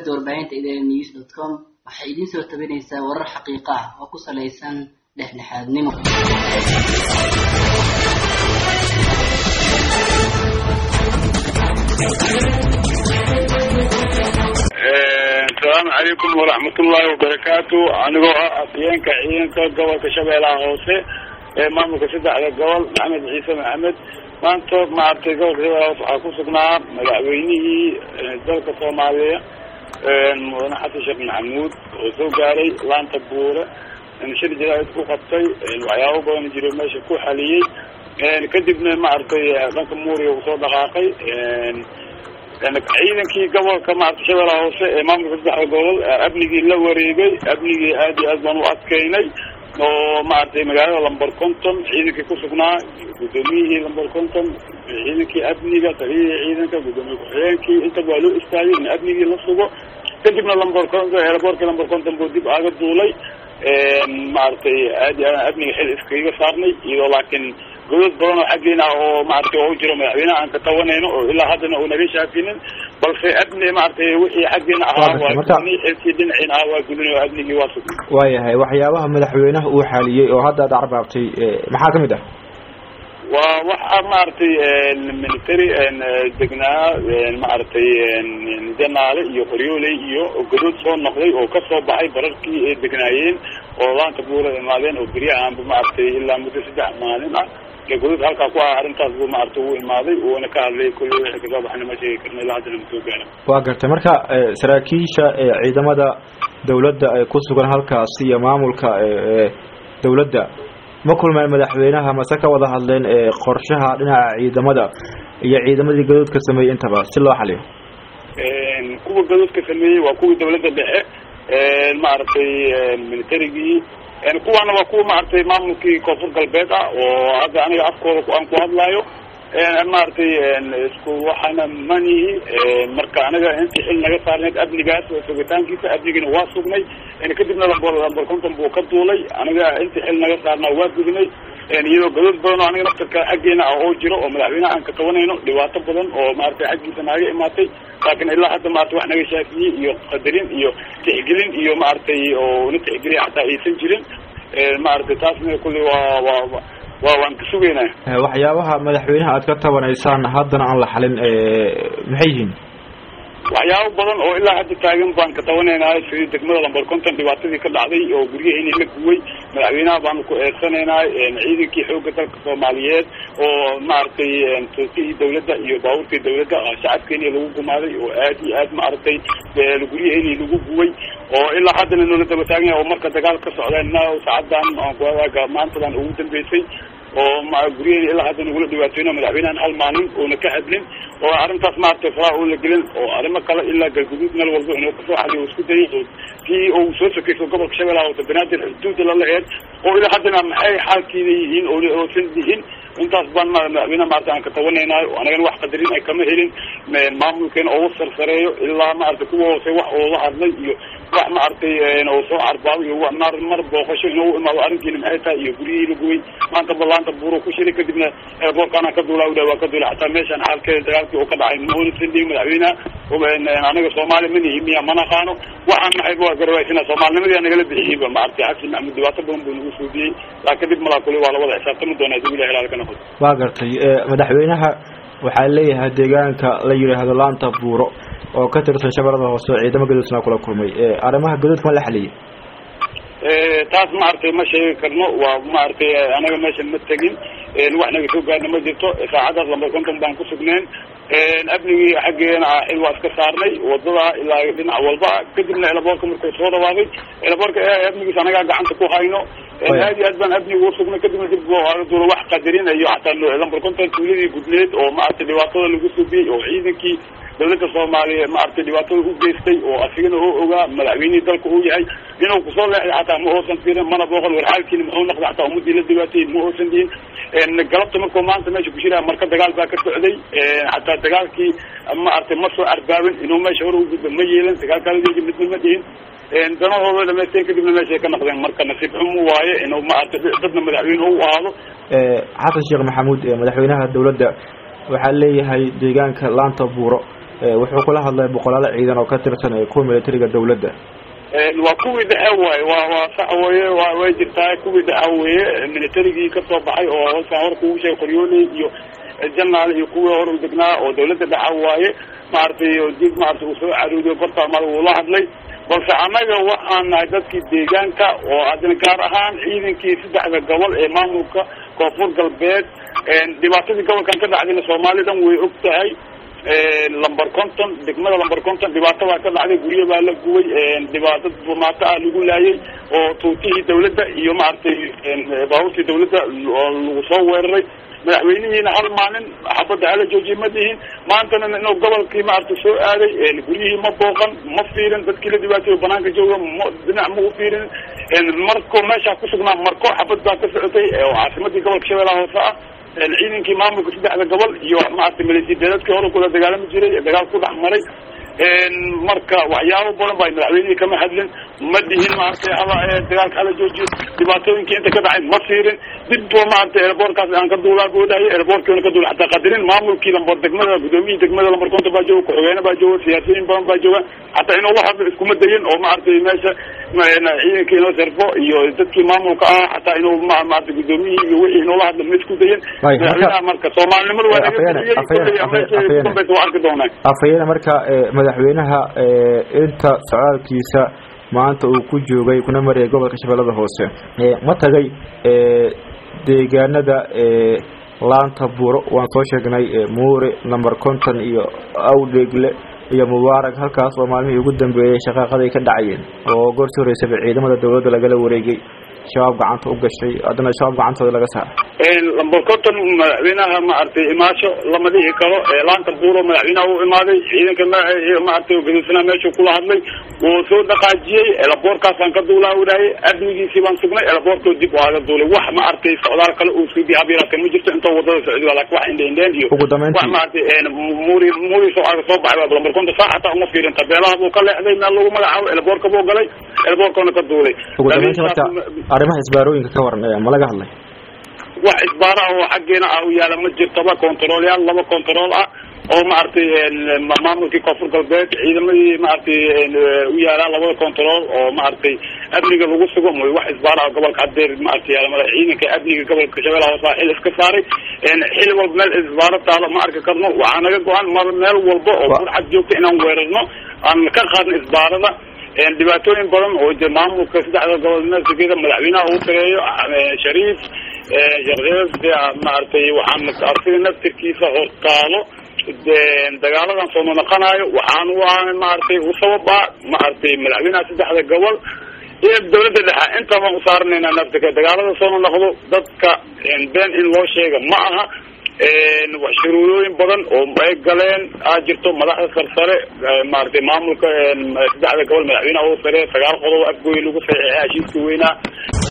shabakada warbaahinta idn news dot com waxay idiin soo tabinaysaa warar xaqiiqo ah oo ku salaysan dhexdhexaadnimo asalaamu calaykum waraxmatullaahi wabarakaatu anigoo ah afyeenka ciidanka gobolka shabeellaha hoose ee maamulka saddexda gobol maxamed ciise maxamed maanta maaragtay gobolka shabeellaha hoose waxaa ku sugnaa madaxweynihii dalka soomaaliya mudane xasan sheekh maxamuud oo soo gaaray laanta buure shir jaraa'id ku qabtay waxyaabo badan jiro meesha ku xaliyey kadibna maaragtay dhanka muuriga uu soo dhaqaaqay ciidankii gobolka maarata shabeellaha hoose ee maamulka saddexda gobol amnigii la wareegay amnigii aad iyo aad baan u adkeynay oo maaragtay magaalada lamber conton ciidankii kusugnaa guddoomiyihii lamber conton ciidankii amniga taliyihii ciidanka guddoomiye ku-xigeenkii intaba waa loo istaagay in amnigii la sugo kadibna lamber conton eeraboorkii lamber conton buu dib aaga duulay maaragtay aad iyo aad amniga xil iskaga saarnay iyadoo laakiin godad badan oo xaggeena ah oo maaragtay oo jiro madaxweynaha aan ka tabanayno oo ilaa haddana uu naga shaafinin balse amni maaragtay wixii xaggeena ahaa waa gudni xilkii dhinaciina ah waa gudin oo amnigii waa sugay waayahay waxyaabaha madaxweynaha uu xaaliyey oo hadda aad carbaabtay maxaa kamid ah waa waxa maaragtay military degnaa maaragtay janaale iyo qoryooley iyo gadood soo noqday oo kasoo baxay bararkii ay degnaayeen oo laanta buura imaadeen oo beryahaanba maaragtay ilaa muddo saddex maalin ah gadood halkaa ku ah arrintaas buu maaragtay uu imaaday uuna ka hadlay kulli wixii kasoo baxayna ma sheegi karna ilaa haddana ma soo gaara waa gartay marka saraakiisha ciidamada dawladda ee ku sugan halkaasi iyo maamulka dawladda ma kulmeen madaxweynaha mase ka wada hadleen qorshaha dhinaca ciidamada iyo ciidamadii gadoodka sameeyey intaba si loo xaliyo kuwa gadoodka sameeyey waa kuwii dawladda dhexe maaragtay militarigii kuwaana waa kuwa maaragtay maamulkii koonfur galbeed ah oo hadda aniga afkooda aan ku hadlaayo maaragtay isku waxaana manihi marka anaga intii xil naga saarneyd amnigaas sugitaankiisa amnigiina waa sugnay kadibna lamber lamber conton buu ka duulay aniga intii xil naga saarnaa waa gudnay iyadoo gadood badan oo aniga naftarka xaggeena ah oo jiro oo madaxweynaha aan ka qabanayno dhibaato badan oo maaragtay xaggiisa naaga imaatay laakiin ilaa hadda maarata wax naga shaafiyey iyo qadarin iyo tixgelin iyo maaragtay oo na tixgeliya xataa aysan jirin maaragtay taasna kulli waa waa waa waan ka sugeynaa waxyaabaha madaxweynaha aad ka tabanaysaan haddana aan la xalin maxay yihiin waxyaabo badan oo ilaa hadda taagan baan ka tabanaynaa sidii degmada lamber conton dhibaatadii ka dhacday oo guryaheeni la guway madaxweynaha baanu ku eedsanaynaa ciidankii xooga dalka soomaaliyeed oo maaragtay toosihii dawladda iyo baabuurkii dawladda shacabkeeni lagu gumaaday oo aad iyo aad maaragtay guryaheeni lagu guway oo ilaa haddana noola daba taagan yahay oo marka dagaal ka socdeenna saacadan aan ku maantadan ugu dambeysay oo guryaheeni ilaa hadda nagula dhibaateyno madaxweynahan hal maalin oona ka hadlin oo arrintaas maaragtay faraha oo la gelin oo arrimo kale ilaa galguduud meel walba inuu kasoo xaliyo o isku dayay oo kii uu soo sokeyso gobolka shabeellaha hoose banaadir xuduuda la laheed oo ilaa haddana maxay xaalkiina yihiin oosan yihin intaas baan madaxweynaha maarata aan ka tabanaynayo anagana wax qadarin ay kama helin maamulkeena oo sarsareeyo ilaa maaragtay kuwa hoose wax oo la hadlay iyo wax maaragtay oo soo carbaabo iyo mar mar booqasho inuu imaado arrinkiina maxay tahay iyo guryihii la gubay maanta balaanta buuro ku shiray kadibna eerboorkaana ka duulaa u waa ka duulay xataa meeshaan xaalkeeda dagaalkii uu ka dhacay maonasan dhihin madaxweynaha anaga soomaali ma nihi miya ma naqaano waxaan maxay waa garawaysina soomaalinimadii nagala bixiyeyba maaragtay xasan maxamuud dhibaato badan buu nagu suudiyey laa kadib malaa kuli waa lawada xisaabtami doonaa dib ilahi ilaali ka noqoto waa gartay madaxweynaha waxaa leeyahay deegaanka la yidhaahdo laanta buuro oo ka tirsan shabeellada hoose ciidamo gadoodna kula kulmay arrimaha gadoodka ma la xaliyey taas maaragtay ma sheegi karno waa maaragtay anaga meeshan ma tegin wax naga soo gaarna ma jirto saacadaas lamber conton baan ku sugneen amnigii xaggeena ah xil waa iska saarnay wadada ilaa dhinac walba kadibna elaboorka markuu soo dhawaaqay elaboorka amnigiis anagaa gacanta ku hayno aad iyo aad baan amniga usugna kadibna dib duula wax qadarinayo xataa lamber conton tuuladii gudneed oo maaragtay dhibaatada lagu subiyey oo ciidankii dawladda soomaaliya maaragtay dhibaatada u geystay oo asigana oo ogaa madaxweynihii dalka uu yahay inuu kusoo leexday xataa ma oosan fiirin mana booqan war xaalkiina muxuu noqday xataa ummadii la dhibaatayey ma oosan dihin galabta markuu maanta meesha ku jiraa marka dagaal baa ka socday xataa dagaalkii maaragtay ma soo arbaabin inuu meesha hore ugudba ma yeelan dagaalkaaladiisi midna ma dhihin danahooda dhamaysteen kadibna meeshay ka noqdeen marka nasiib xumu waaye inuu maaragtay dadna madaxweyne u ahaado xasan sheekh maxamuud madaxweynaha dawladda waxaa leeyahay deegaanka laanta buuro wuxuu kula hadlay boqolaal ciidan oo ka tirsan kuwa militariga dawladda waa kuwii dhexe waaye waa waa sax weye wa way jirtaa kuwii dhexe weye militarigii kasoo baxay oo hosa hor kugu sheegay qoryooley iyo janaal iyo kuwii hor u degnaa oo dawladda dhexe waaye maaragtay dib maarata uu soo caruudiyo gortaamada uu la hadlay balse annaga waxaan nahay dadkii deegaanka oo haddana gaar ahaan ciidankii saddexda gobol ee maamulka koonfur galbeed dhibaatadii gobolkan ka dhacdayna soomaalidan way og tahay lamber conton degmada lamber conton dhibaato baa ka dhacday guryo baa la gubay dhibaato bumaato ah lagu laayay oo tuutihii dawladda iyo maaragtay baabuurtii dawladda lagu soo weeraray madaxweynihiina hal maalin xabadda hala joojiye ma dihin maantana inuu gobolkii maaragtay soo aaday guryihii ma booqan ma fiirin dadkii la dhibaatayo banaanka jooga ma dhinac ma u fiirin marko meeshaa kusugnaa marko xabad baa ka socotay oo caasimadii gobolka shabeellaha hoose ah ciidankii maamulka saddexda gobol iyo maaragtay milisideedadkii hore kula dagaalami jiray dagaal ku dhex maray marka waxyaabo badan ba madaxweynihii kama hadlin ma dihin maaragtay hala dagaalka hala joojiyo dhibaatooyinkii inta ka dhacay ma fiirin dib bo maaragtay airboortkaas aan ka duulaa boodahay airboortkiina ka duula hataa qadarin maamulkii lambar degmada gudoomiyihii degmada lambar konta baa jooga ku-xigeene baa jooga siyaasiyiin badan baa jooga hataa inuu la hadlo iskuma dayin oo maaragtay meesha ciidankii inoo sarfo iyo dadkii maamulka ah hataa inuu maarata gudoomiyihii iyo wixii inuu la hadlo ma isku dayin madaxweynaha marka soomaalinimada waa nagadambeysa waa arki doonaa afhayeene marka madaxweynaha inta socdaalkiisa maanta uu ku joogay kuna marayay gobolka shabeellada hoose ma tagay deegaanada laanta buuro waan soo sheegnay muure number conton iyo awdheegle iyo mubaarak halkaas oo maalmihii ugu dambeeyey shaqaaqaday ka dhacayeen oo goor sii horeysaba ciidamada dawladda lagala wareegay shabaab gacanta u gashay haddana shabaab gacantooda laga saaray lamber conton madaxweynaha maaragtay imaasho lama dhihi karo laanta buuro madaxweynaha u imaaday ciidanka maaragtay gaduusanaa meeshuu kula hadlay wuu soo dhaqaajiyey elaboorkaasaan ka duulaa udhaayay amnigiisii baan sugnay elaboorkoo dib waaga duulay wax ma artay socdaal kale uu sii diyaabirakan ma jirto intoo wadada socdi ba lakin wax indheindheen iyo ugu dambeyntii wax maaragtay muri muri soo aga soo baxay ba lamber conton saa xataa uma fiirin tabeelaha buu ka leexday meel lagu magacaabo elaboorka buu galay elaboorkoona ka duulay ugu dambeyntii marka arrimaha isbaarooyinka ka waran ma laga hadlay wax isbaara oo xaggeena ah u yaala ma jirtaba controlyaal laba control ah oo maaragtay maamulkii koonfur galbeed ciidamadii maaragtay u yaalaa labada control oo maaragtay amniga lagu sugo mooy wax isbaara gobolka hadeer maaragtay yaala ciidanka amniga gobolka shabeellaha hoose xil iska saaray xil walba meel isbaaro taalo ma arki karno waxaa naga go-an mar meel walba oo burcad joogta inaan weerarno aan ka qaadno isbaarada dhibaatooyin badan oo de maamulka saddexda gobol meelsigeda madaxweynaha uu tareeyo shariif sheekh maaragtay waxaan arsiga naftirkiisa hortaalo dagaaladan soo nonoqonayo waxaan u ahay maaragtay u sababa maaragtay madaxweynaha saddexda gobol iyo dawladda dhexe inta baan usaaranayna naftika dagaalada soo nonoqdo dadka been in loo sheega ma aha shuruudooyin badan oo ay galeen aa jirto madaxda sarsare maaragtay maamulka saddexda gobol madaxweynaha u sare sagaal qodob afgooy lagu saxiixay heshiiska weynaa